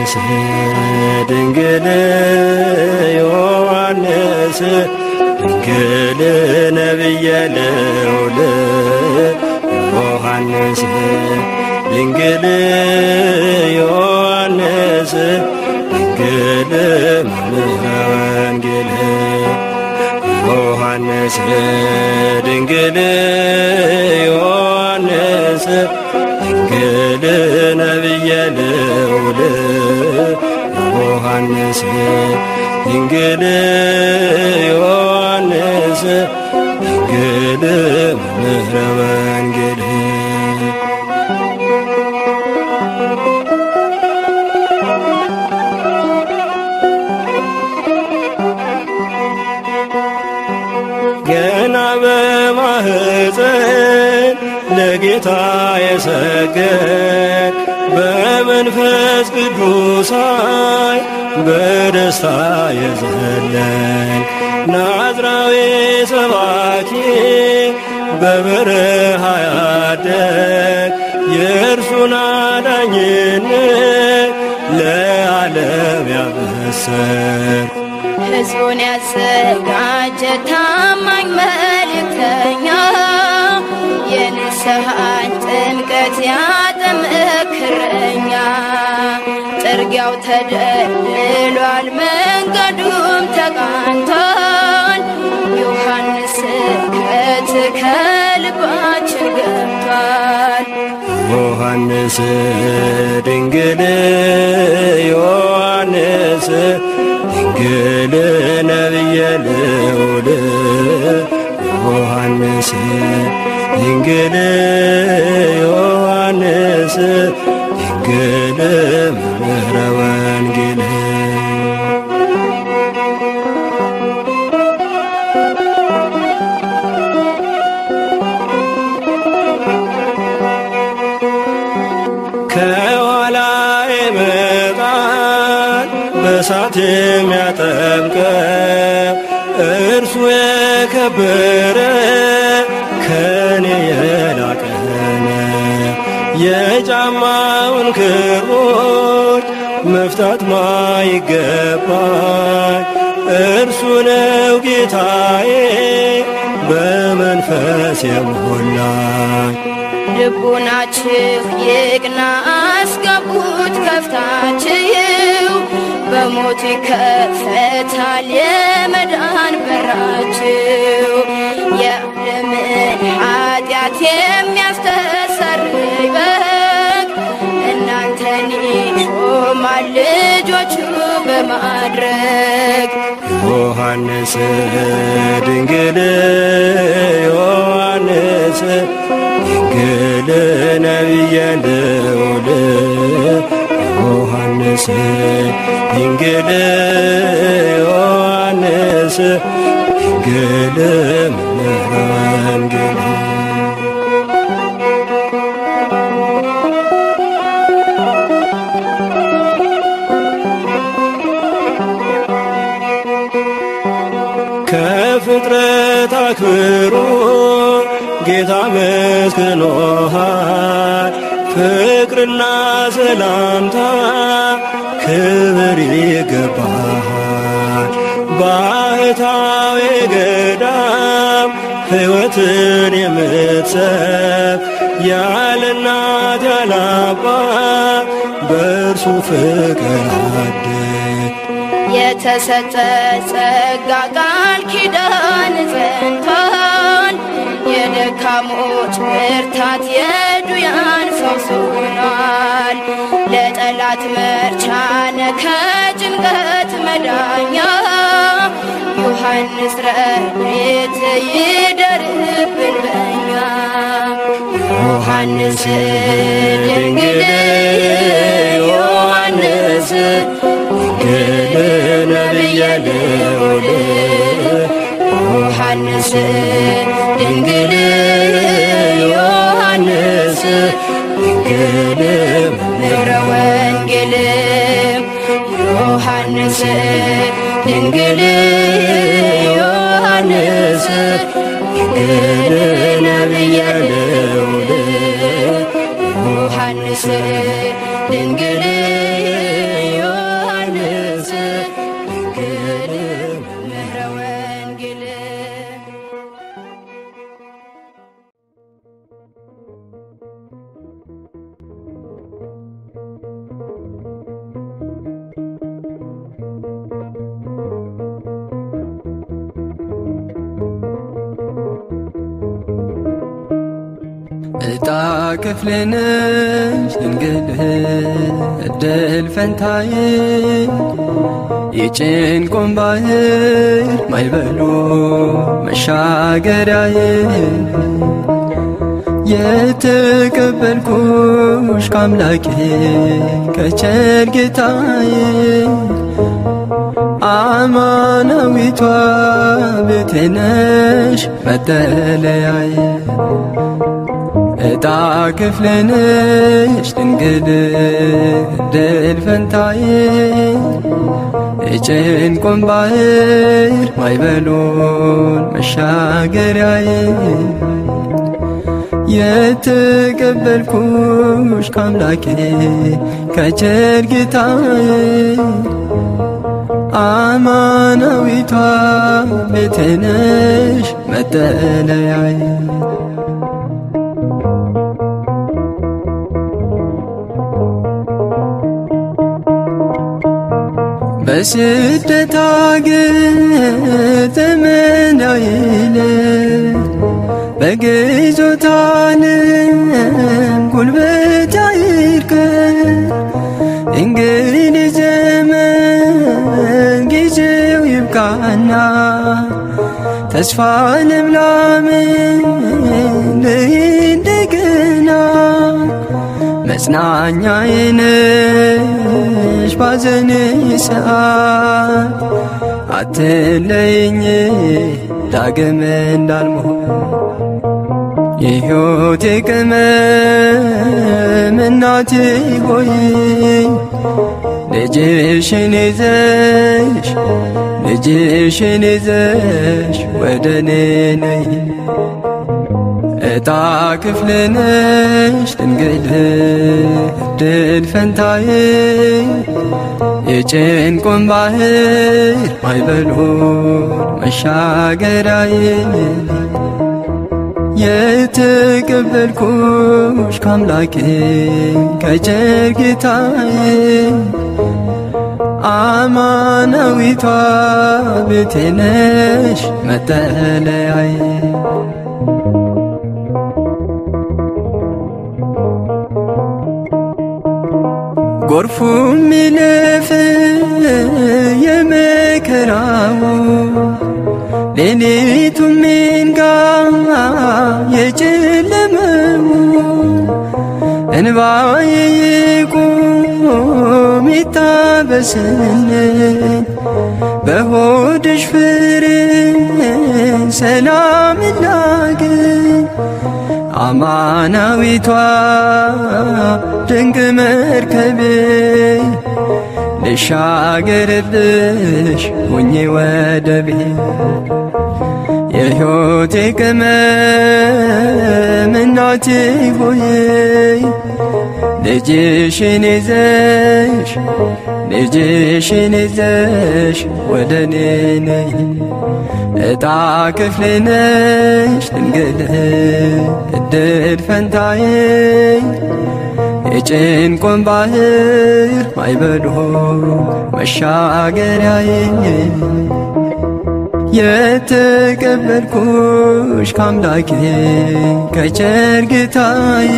ዮሐንስ ድንግል ዮሐንስ ድንግል ነቢየ ልዑል ዮሐንስ ድንግል ዮሐንስ ድንግል መምህረ ወንጌል ዮሐንስ ድንግል ዮሐንስ ድንግል ነቢየ ልዑል ዮሐንስ ድንግል ዮሐንስ ድንግል መምህረ ወንጌል ገና በማህፀን ለጌታ የሰገድ በመንፈስ ቅዱስ ኃይል በደስታ የዘለን ናዝራዊ ሰባኪ በበረሃ ያደግ የእርሱን አዳኝነት ለዓለም ያበሰር ሕዝቡን ያዘጋጀ ታማኝ መልእክተኛ የንስሐን ጥምቀት ያጠመክረኛ ጥርጊያው ተደልሏል፣ መንገዱም ተቃንቷል። ዮሐንስ ስብከት ከልባችን ገብቷል። ዮሐንስ ድንግል ዮሐንስ ድንግል ነቢየ ልዑል ዮሐንስ ድንግል ዮሐንስ ድንግል መምህረ ወንጌል ከኋላ ይመጣል በሳት የሚያጠምቀው እርሱ የከበረ ከኔ የላቀ ነው። የጫማውን ክሮች መፍታት ማይገባኝ እርሱ ነው ጌታዬ በመንፈስ የሞላኝ ልቡናችሁ ይቅና፣ አስገቡት ከፍታችሁ፣ በሞቱ ይከፈታል የመዳን በራችሁ። የዓለምን ኃጢአት የሚያስተሰርይ በግ እናንተን ይሾማል ልጆቹ በማድረግ ዮሐንስ ድንግል ዮሐንስ ድንግል ነቢየ ልዑል ዮሐንስ ድንግል ዮሐንስ ድንግል መምህረ ወንጌል ከፍጥረት አክብሮ ጌታ መስክኖሃል። ፍቅርና ሰላምታ ክብር ይገባሃል። ባህታዊ ገዳም ሕይወትን የምትሰብ ያለ እናት ያለ አባት በእርሱ ፍቅር አደግ የተሰጠ ጸጋ ቃል ኪዳን ጸንቷል። የደካሞች ብርታት የዱያን ፈውስ ሆኗል። ለጠላት መርቻነ ከጭንቀት መዳኛ ዮሐንስ ረድኤት ይደርብን በኛ ዮሐንስ ድንግል ዮሐንስ ድንግል ነቢየ ልዑል ዮሐንስ ድንግል ዮሐንስ ድንግል ምረ ወንጌል ዮሐንስ ድንግል ዮሐንስ ድንግል ነቢየ ልዑል ዮሐንስ ድንግል ዮሐንስ ድንግል ምሕረ ወንጌል እጣ ክፍልንሽ ድንግል እድል ፈንታዬ የጭንቁን ባህር ማይበሉ መሻገሪያዬ የተቀበልኩሽ ከአምላኬ ከቸር ጌታዬ አማናዊቷ ቤቴ ነሽ መጠለያዬ እጣ ክፍልንሽ ድንግል ድል ፈንታዬ የጭንቁን ባህር ማይበሉን መሻገሪያዬ የተቀበልኩሽ ከአምላኬ ከቸር ጌታዬ አማናዊቷ ቤቴ ነሽ መጠለያዬ በስደት አገር ዘመናዊን በግዞት ዓለም ጉልበት አይርከን እንግዲህ ዘመን ጊዜው ይብቃና ተስፋ ልምላምን እንደገና መጽናኛዬ ነሽ ባዘን ሰዓት አትለይኝ ዳግም እንዳልሞት የሕይወቴ ቅመም እናቴ ሆይ ልጅሽን ይዘሽ ልጅሽን ይዘሽ ወደ እኔ ነይ እጣ ክፍልነሽ ድንግል ድል ፈንታዬ የጭንቁን ባህር ማይበሉን መሻገራዬ የተቀበልኩሽ ከአምላኬ ከቸር ጌታዬ አማናዊቷ ቤቴ ነሽ መጠለያዬ ጎርፉ ሚለፍ የመከራው ሌሊቱ ሚንጋ የጨለመው እንባዬ ይቁም ይታበስልን በሆድሽ ፍሬ ሰላም ላግኝ አማናዊቷ ድንቅ መርከቤ ልሻገርብሽ ሁኜ ወደቤ የሕይወቴ ቅመም እናቴ ሆይ ልጅሽን ይዘሽ ልጅሽን ይዘሽ ወደ እኔ ነይ እጣ ክፍልነሽ ድንግል እድል ፈንታዬ የጭንቁን ባህር ማይበሉ መሻገሪያዬ የተቀበልኩሽ ከአምላኬ ከቸር ጌታዬ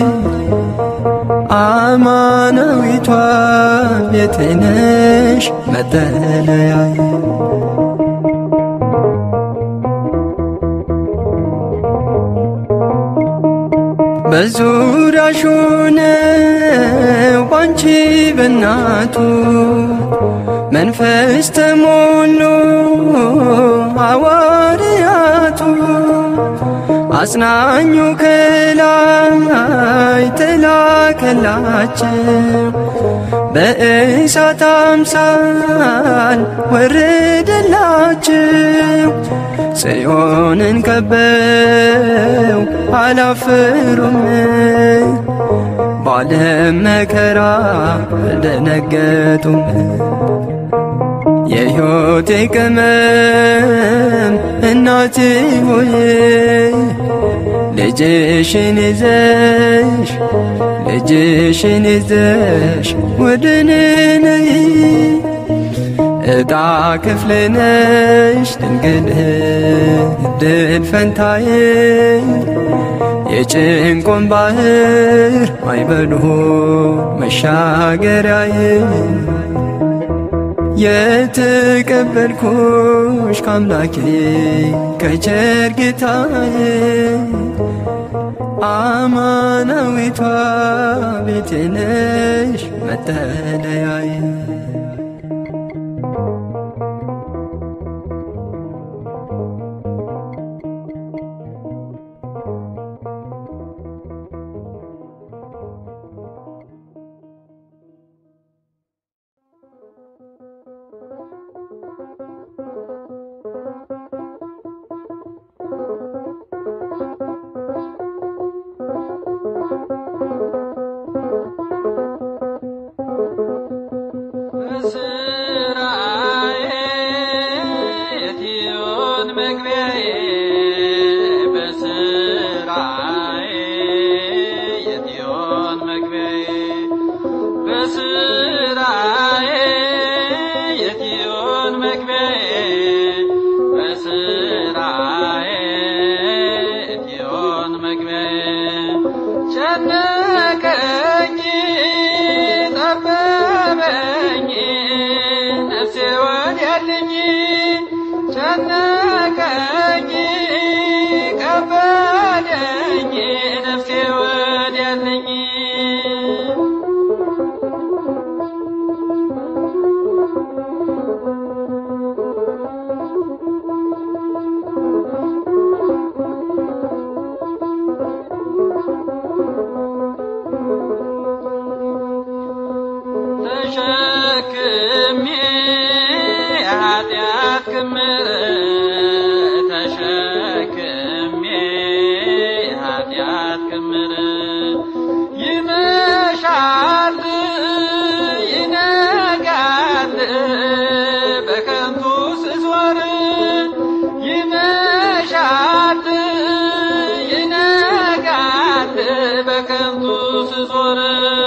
አማናዊቷ ቤቴ ነሽ መጠለያዬ በዙሪያሽ ሆነው ባንቺ በናቱ መንፈስ ተሞሉ ሐዋርያቱ አጽናኙ ከላይ ተላከላቸው በእሳት አምሳል ወረደላቸው ጽዮንን ከበው አላፈሩም በዓለም መከራ አልደነገጡም። የሕይወቴ ቅመም እናቴ ሆይ ልጅሽን ይዘሽ ልጅሽን ይዘሽ ወደ እኔ ነይ ዕጣ ክፍሌ ነሽ ድንግል ድል ፈንታዬ የጭንቆን ባህር ማይበሉ መሻገሪያዬ የተቀበልኩሽ ከአምላኬ ከቸር ጌታዬ አማናዊቷ ቤቴ ነሽ መጠለያዬ በስራዬ የትዮን መግቢያዬ በስራዬ የትዮን መግቢያዬ በስራዬ የትዮን መግቢያዬ በስራዬ የትዮን መግቢያዬ ጨነቀኝ ጠበበኝ ነፍሴ ወዲያልኝ ጨነቀኝ ከበደኝ ነፍሴ ወዲያልኝ ተሸክሜ ኃጢአት ክምር ተሸክሜ ኃጢአት ክምር ይመሻል ይነጋል በከንቱ ስዞር ይመሻል ይነጋል በከንቱ ስዞር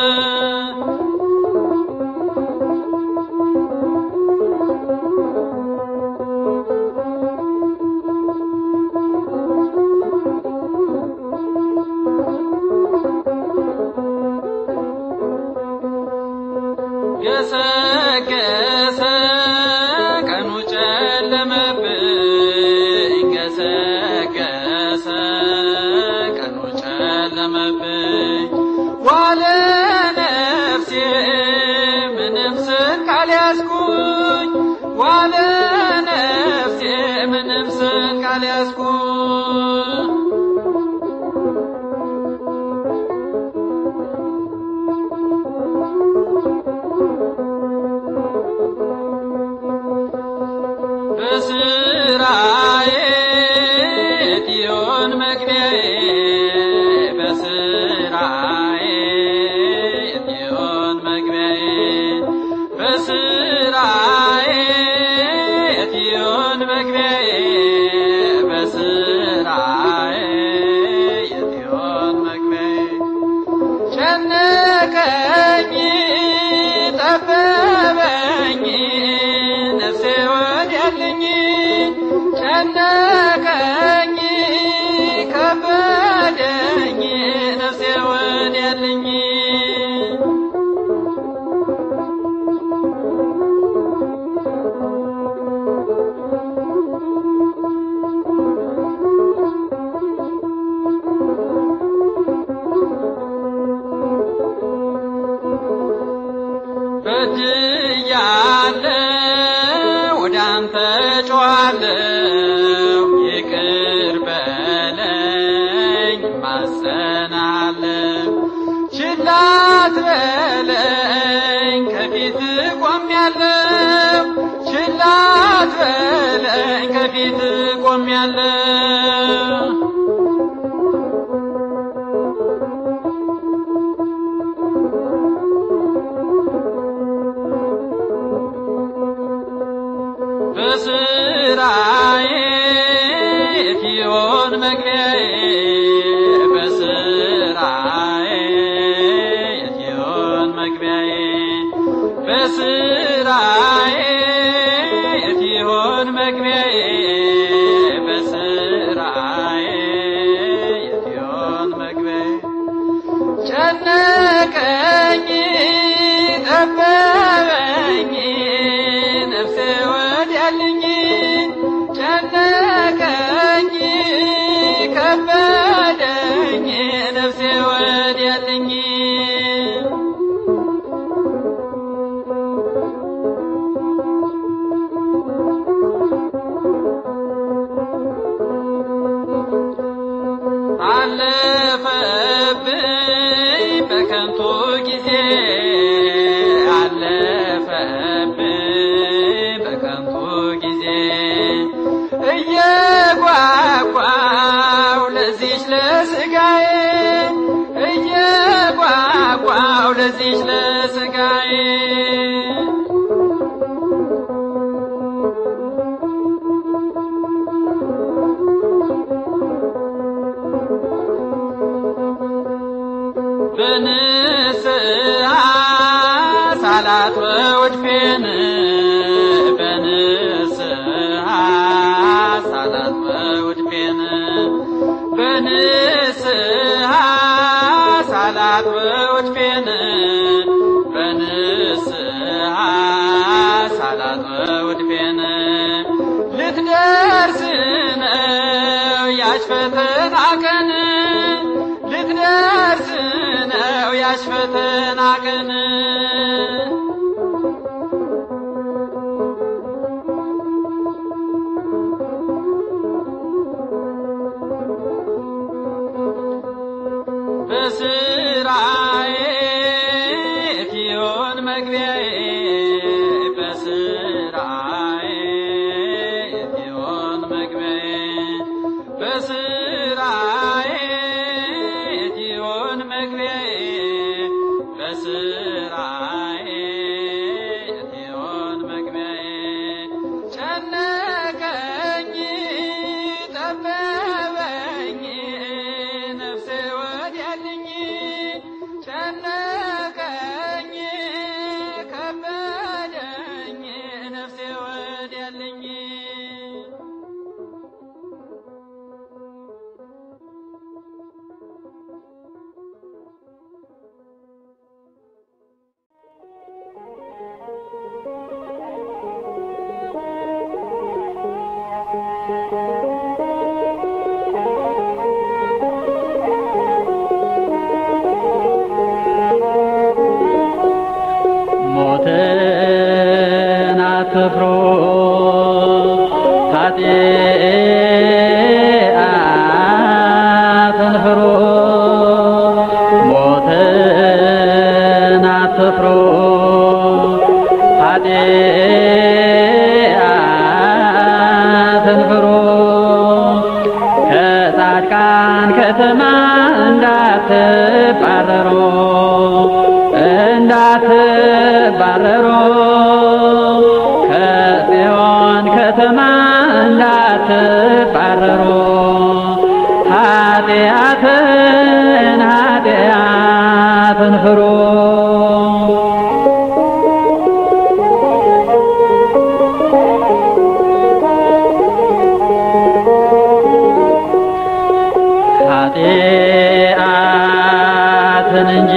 ገሰገሰ ቀኑ ጨለመብኝ ገሰገሰ ቀኑ ጨለመብኝ ዋለ ነፍሴ ምንም ስንቅ አልያዝኩኝ ዋለ ነፍሴ ምንም ስንቅ አልያዝኩኝ በስራዬ የትዮን መግቢያዬ በስራዬ የትዮን መግቢያዬ በስራዬ የትዮን መግቢያዬ በስራዬ የትዮን መግቢያዬ ጨነቀኝ ጠበበኝ ነፍሴ ወዲያልኝ ጨነቀኝ ከበደኝ ነፍሴ ወዲያልኝ በድያለሁ ወደ አንተ ጮኻለሁ ይቅር በለኝ ማጸናለሁ ችላ አትበለኝ ከፊት ቆሜያለሁ ችላ አትበለኝ ከፊት ቆሜያለሁ ለዚች ለሥጋዬ በንስሐ ሳላት በውድፌን በንስሐ ሳላት በውድፌን በንስሐ ሳላት በውድፌን በንስሐ ሳላት በውድፌን ልትደርስ ነው ያች ፈተና ቀን ልትደርስ ነው ያች ፈተና ቀን በስራዬ ፊዮን መግቢያዬ በስራዬ ፊዮን መግቢያዬ በስራዬ ፊዮን መግቢያዬ በስራዬ ፊዮን መግቢያዬ ጨነቀኝ ጠበበኝ ነፍሴ ወዲያልኝ ጨነቀኝ ከበደኝ ነፍሴ ወዲያልኝ ሞትን አትፍሩ ኃጢአትን ፍሩ ሞትን አትፍሩ ኃጢአትን ፍሩ ከጻድቃን ከተማ እንዳትባረሩ እንዳትባረሩ ከጽዮን ከተማ እንዳትባረሩ ኃጢአትን ኃጢአትን ፍሩ ኃጢአትን እንጂ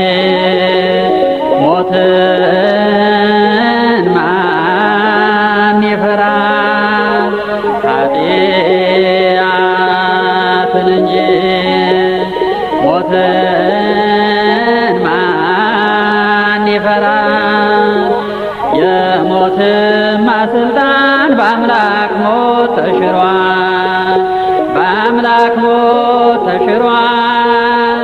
ሞትን ማን ይፈራል? ኃጢአትን እንጂ ሞትን ማን ይፈራል? የሞትማ ስልጣን በአምላክ ሞት ተሽሯል። በአምላክ ሞት ተሽሯል።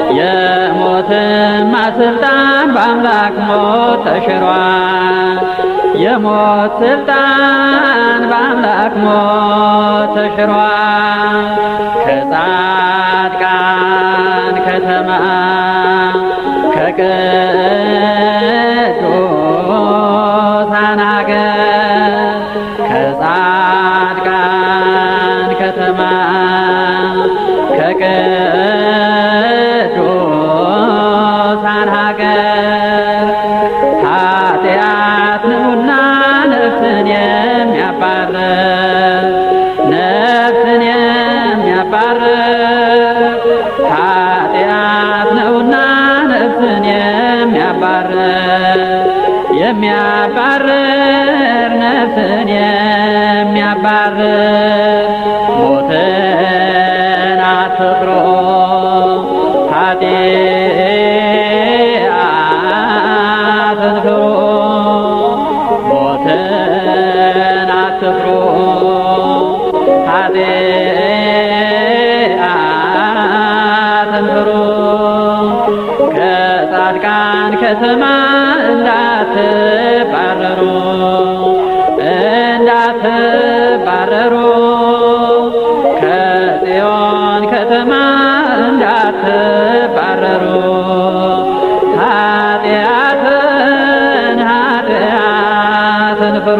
የሞትማ ስልጣን በአምላክ ሞት ተሽሯል። የሞት ስልጣን በአምላክ ሞት ተሽሯል። ከጻድቃን ከተማ ከቅዱሳን አገር ከጻድቃን ከተማ ከቅዱሳን ሀገር ኃጢአት ነውና ነፍስን የሚያባርር ነፍስን የሚያባርር ኃጢአት ነውና ነፍስን የሚያባርር የሚያባርር ነፍስን የሚያባርር ሞትን አትፍሩ ኃጢአትን ፍሩ ሞትን አትፍሩ ኃጢአትን ፍሩ ከጻድቃን ከተማ እንዳትባረሩ እንዳትባረሩ ከጽዮን ከተማ እንዳትባረሩ ኃጢአትን ተንፍሩ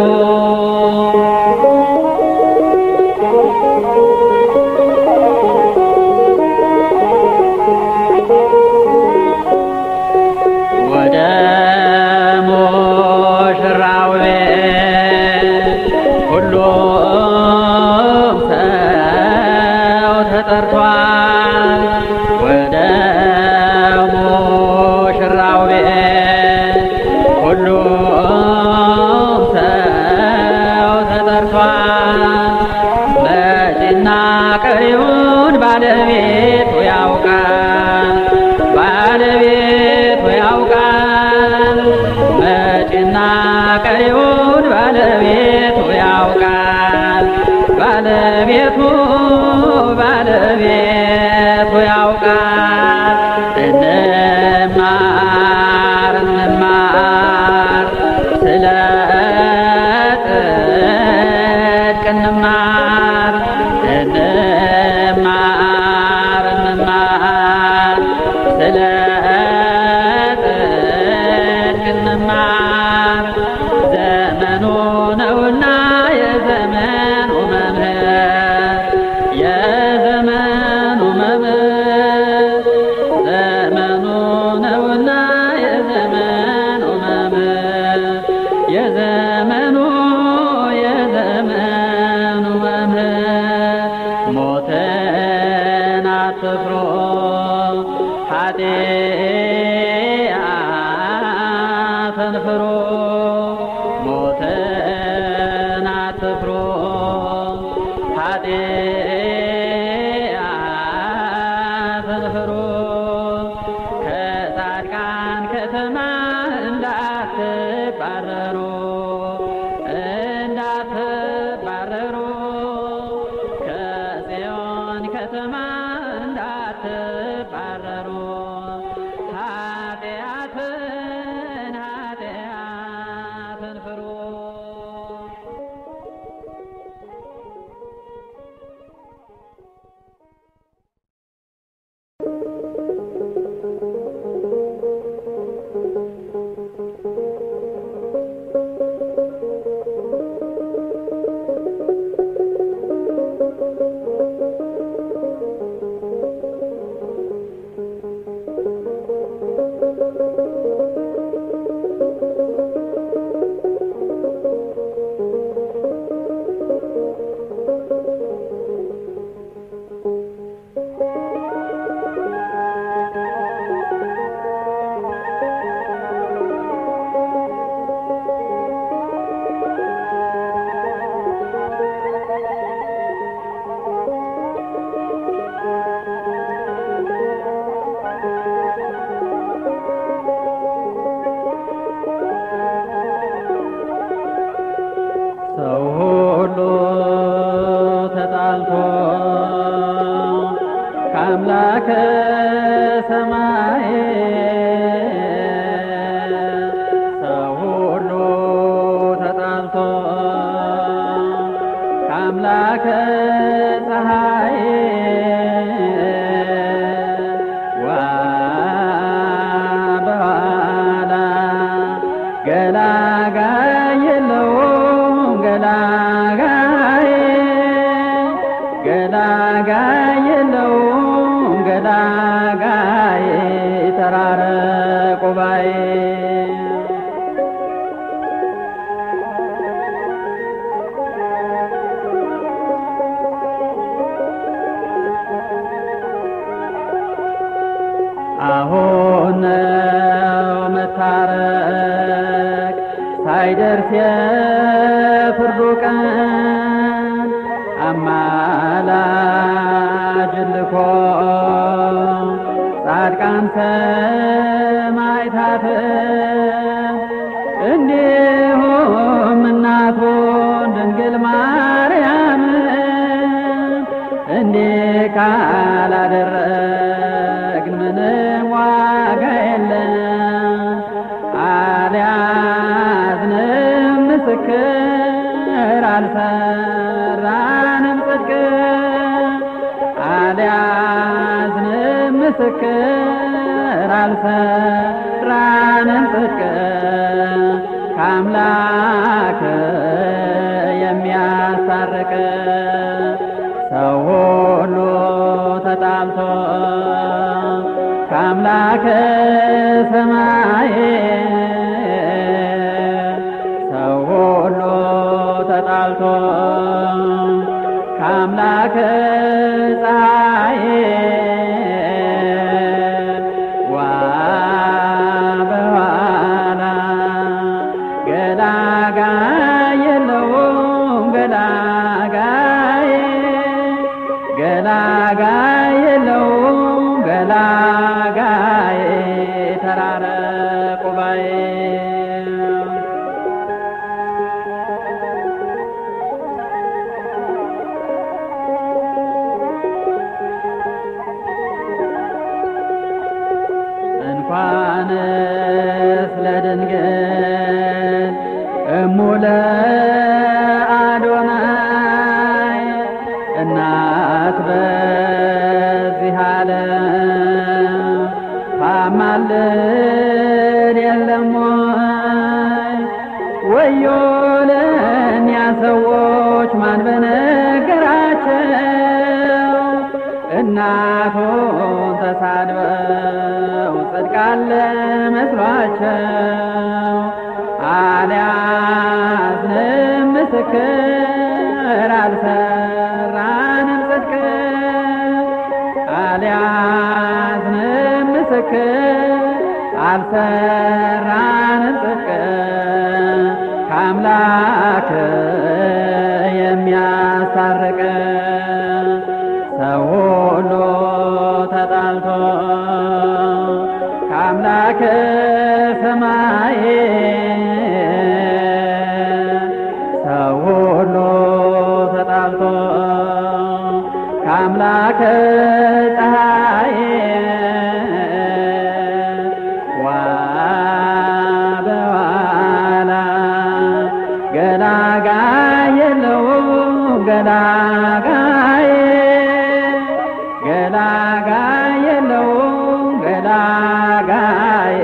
ወደ ሙሽራው ቤት ሁሉም ሰው ተጠርቷል። ወደ ሙሽራው ቤት ሁሉም ሰው ተጠርቷል። መጪና ቀሪውን ባለቤቱ ያውቃል ባለቤቱ ያውቃል መጪና ቀሪውን ባለቤቱ ያውቃል ባለቤቱ ባለቤቱ ያውቃል እንማር እንማር ስለ ጽድቅ እንማር እንማር እንማር ስለ ጽድቅ እንማር ዘመኑ ነውና የዘመኑ መምህር የዘመኑ መምህር ዘመኑ ነውና የዘመኑ መምህር የዘመኑ የዘመኑ መምህር ሞትን አትፍሩ ኃጢአትን ፍሩ ሞትን አትፍሩ ኃጢአትን ፍሩ ከጻድቃን ከተማ እንዳትባረሩ እንዳትባረሩ ከጽዮን ከተማ እንዳትባረሩ ኃጢአትን ኃጢአትን ፍሩ ሰው ሁሉ ተጣልቶ ከአምላከ ሰማይ ሰው ሁሉ ተጣልቶ ከአምላከ ፀሐይ ዋ በኋላ ገላጋይ የለውም ገላጋይ ገላጋይ የለውም ገላጋይ ተራረቁ ባይ አሁን ነው መታረቅ ሳይደርስ የፍርዱ ቀን አማላጅ ልኮ ጻድቃን ሰማዕታት እንዲሁም እናቱን ድንግል ማርያም እንዲህ ካላደረግን ምንም ዋጋ የለም። አልያዝንም ምስክር አልሰራንም ጽድቅ አልያዝንም ምስክር አልሰራንም ጽድቅ ከአምላክ ከአምላከ ሰማይ ሰው ሁሉ ተጣልቶ ከአምላከ ፀሐይ ዋ በኋላ ገላጋይ የለውም ገላጋይ ገላጋይ የለውም ገላጋይ ተራረቁ ባይ እንኳንስ ለድንግል እሙለ አዶናይ እናት በዚህ ዓለም ታማልድ የለም ወይ? ወዮ ለእኛ ሰዎች ማን በነገራቸው እናቱን ተሳድበው ጽድቃለ መስሏቸው አልያዝንም ምስክር አልሰራንም ጽድቅ አልያዝንም ምስክር አልሰራንም ጽድቅ ከአምላክ የሚያስታርቅ ሰው ሁሉ ተጣልቶ ከአምላክ ሰማይ ሰው ሁሉ ተጣልቶ ከአምላክ ፀሐይ ዋ በኋላ ገላጋይ የለውም ገላጋይ ገላጋይ የለውም ገላጋይ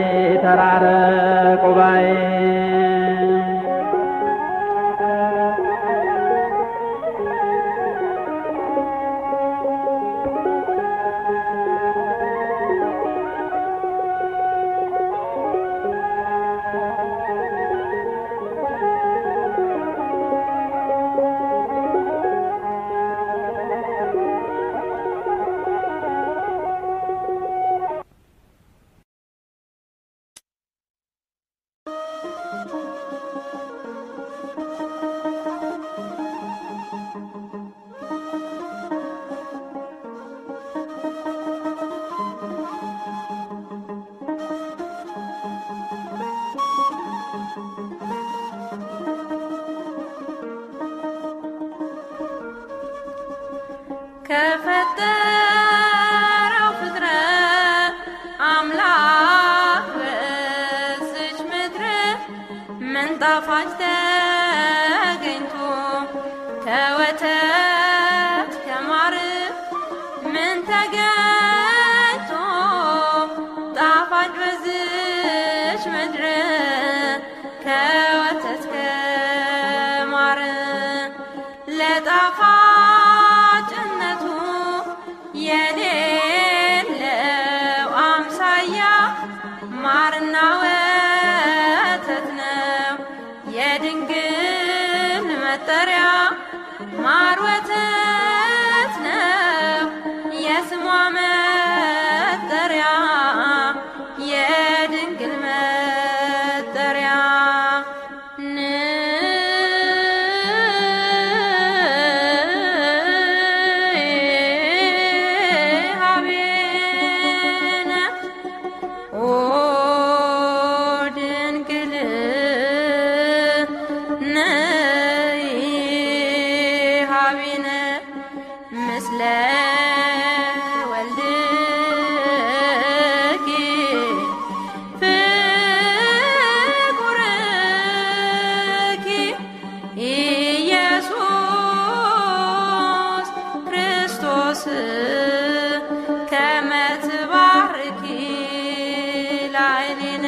ተራረቁ ባይ ከፈጠረው ፍጥረት አምላክ በዝች ምድር ምን ጣፋጭ ተገኝቶ ከወተት ከማር ምን ተገኝቶ ጣፋጭ በዝች ምድር ከወተት ከማር ለጣፋጭነቱ የሌለው አምሳያ ማርና ወተት ነው የድንግል መጠሪያ ማር ወተት ነው የስሟ መጠሪያ የድንግል መጠሪያ ንሃቤነ ኦ ድንግል ነይ ሃቢነ ምስለ ወልድኪ ፍቁርኪ ኢየሱስ ክርስቶስ ከመ ትባርኪ ላዕሌነ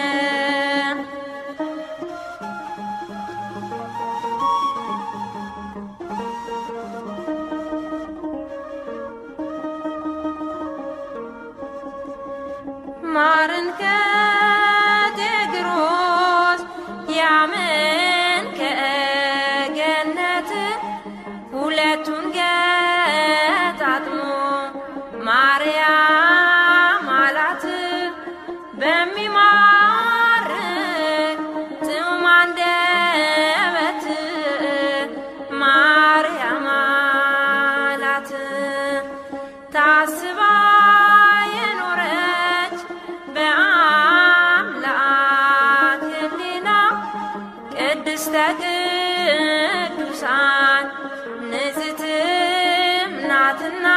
ቅዱሳን ንጽሕትም ናትና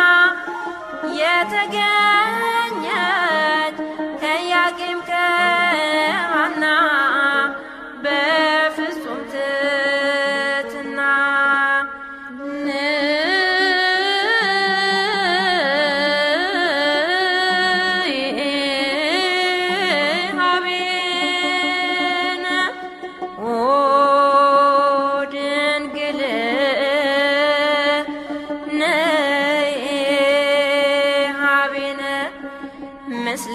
የተገኘች ከኢያቄም ከሐና በፍጹም ትሕትና ንሃቤነ ኦ ድንግል ነይ ሃቤነ ምስለ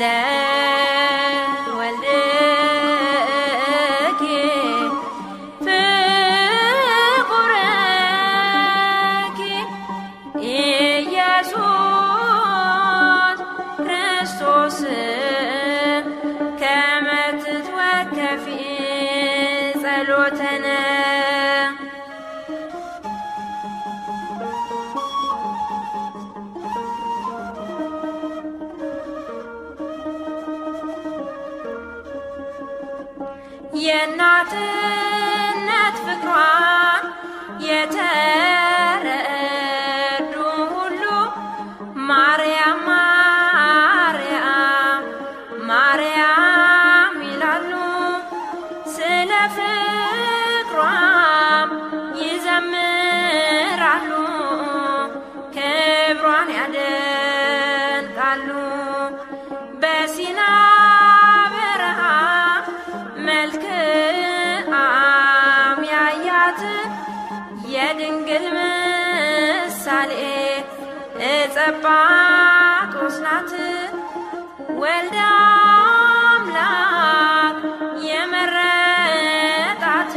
ወልድኪ ፍቁርኪ ኢየሱስ ክርስቶስ ከመ ትትወከፊ ጸሎተነ የእናትነት ፍቅሯን የተረዱ ሁሉ ማርያም ማርያም ማርያም ይላሉ። ስለ ፍቅሯም ይዘምራሉ፣ ክብሯን ያደንቃሉ። በሲና በረሃ መልክአም ያያት የድንግል ምሳሌ እጸባጦስ ናት። ወልደ አምላክ የመረጣት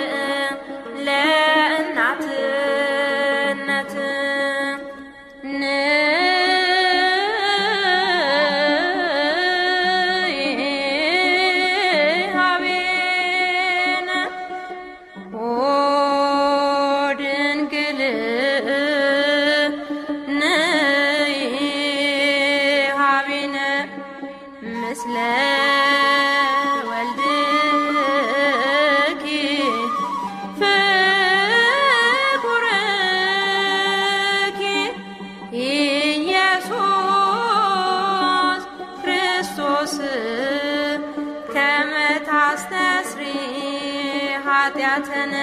ለእናትነት ንሃቤነ ኦ ድንግል ነይ ሃቤነ ምስለ ወልድኪ ፍቁርኪ ኢየሱስ ክርስቶስ ከመ ታስተስሪ ኃጢአተነ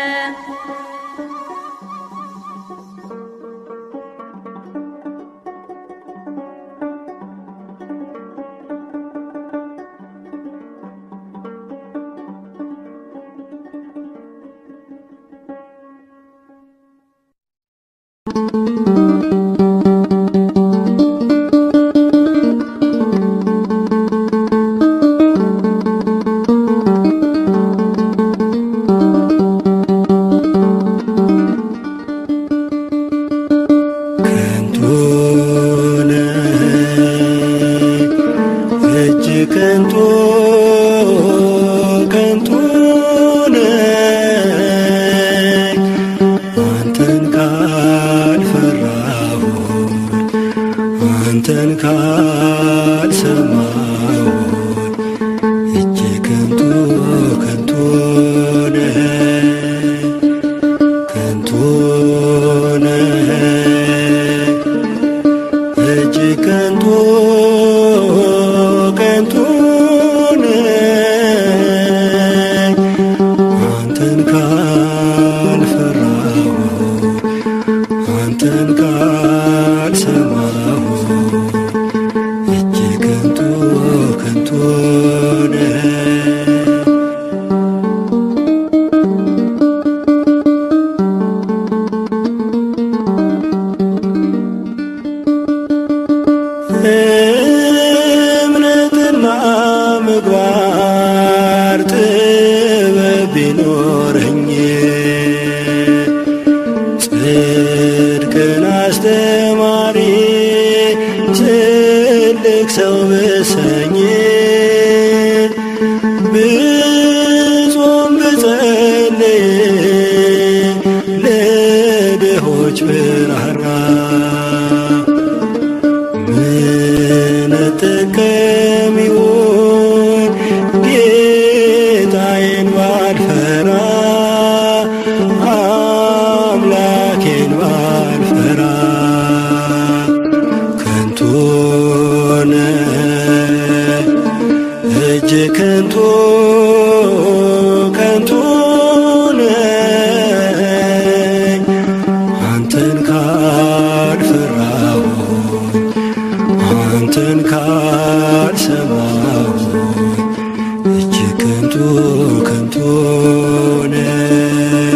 ከንቱ ነህ እጅግ ከንቱ ከንቱ ነህ አንተን ካልፈራሁ አንተን ካልሰማሁ እጅግ ከንቱ ከንቱ ነህ ከንቱ ነህ እጅግ ከንቱ ከንቱ ነህ አንተን ካልፈራሁ አንተን ካልሰማሁ እጅግ ከንቱ ከንቱ ነህ እምነትና ምግባር ጥበብ ቢኖረኝ ጽድቅን አስተማሪ ትልቅ ሰው ብሰኝ ብጾም ብጸልይ ለድሆች ብራራ ምን ጥቅም ይሆን ጌታዬን ባልፈራ ከንቱ ከንቱ ነኝ አንተን ካልፈራሁ አንተን ካልሰማሁ እጅግ ከንቱ ከንቱ ነኝ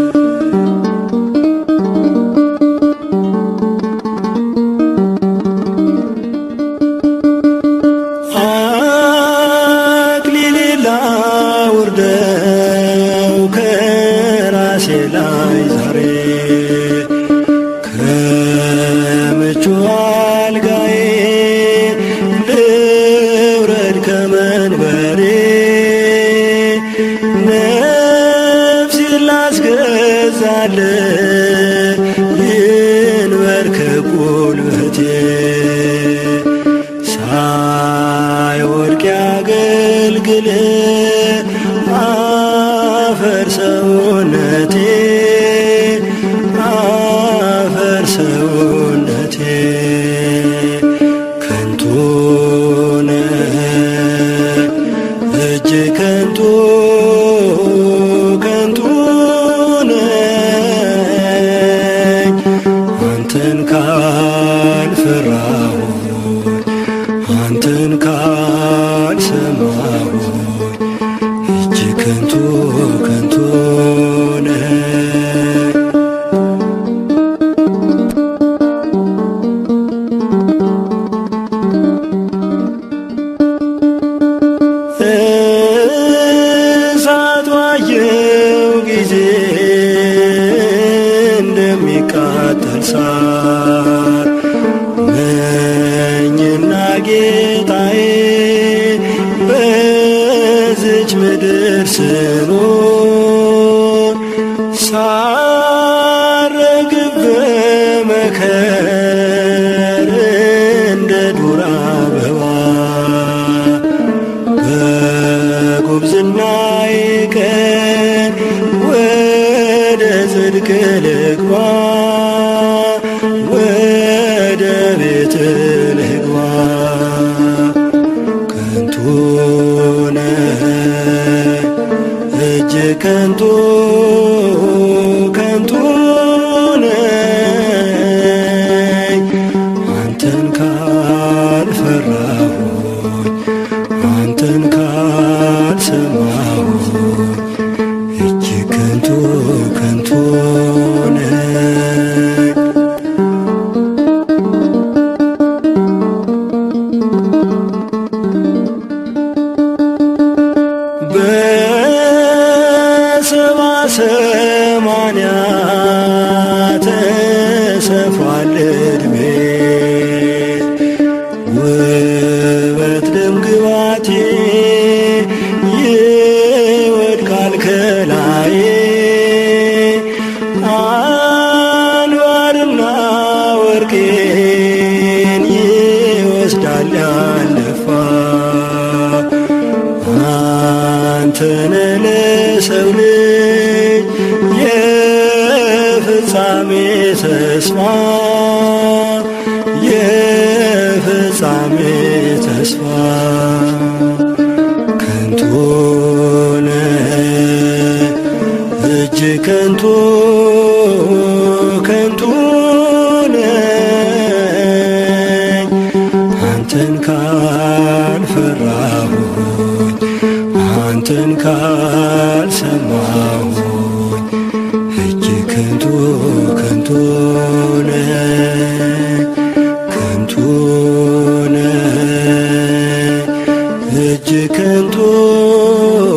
አክሊሌን ላውርደው ከራሴ ላይ ዛሬ ከምቹ አልጋዬ ልውረድ ከመንበሬ ነፍሴን ላስገዛል ይንበርከክ ጉልበቴ ሳይወድቅ ያገልግል አፈር ሰውነቴ አፈር ሰውነቴ ከንቱ ነህ እጅግ ከንቱ ከንቱ ነኝ አንተን ካልፈራሁ አንተን ካልሰማሁ እጅግ ከንቱ ከንቱ ነኝ እሳት ባየው ጊዜ እንደሚቃጠል ሳር ነኝና ጌታዬ በዝች ምድር ስኖር ሳረግብ በመከር እንደ ዱር አበባ በጉብዝናዬ ቀን ወደ ጽድቅ ልግባ ወደ ቤት ልግባ ከንቱ ነህ እጅግ ከንቱ ከንቱ ነኝ አንተን ካልፈራሁኝ አንተን ካልሰማሁ እጅግ ከንቱ ከንቱ ነኝ በሰባ ሰማንያ ተሰፋል ዕድሜ ውበት ደም ግባቴ ይወድቃል ከላዬ አንባርና ወርቄን ይወስዳል ያለፋ አንተነ ለሰው ልጅ የፍጻሜ ተስፋ የፍጻሜ ተስፋ ከንቱ ነህ እጅግ ከንቱ ከንቱ ነኝ አንተን ካልፈራሁኝ አንተን ካልሰማሁኝ እጅግ ከንቱ ከንቱ ነኝ ከንቱ ነኝ እጅግ ከንቱ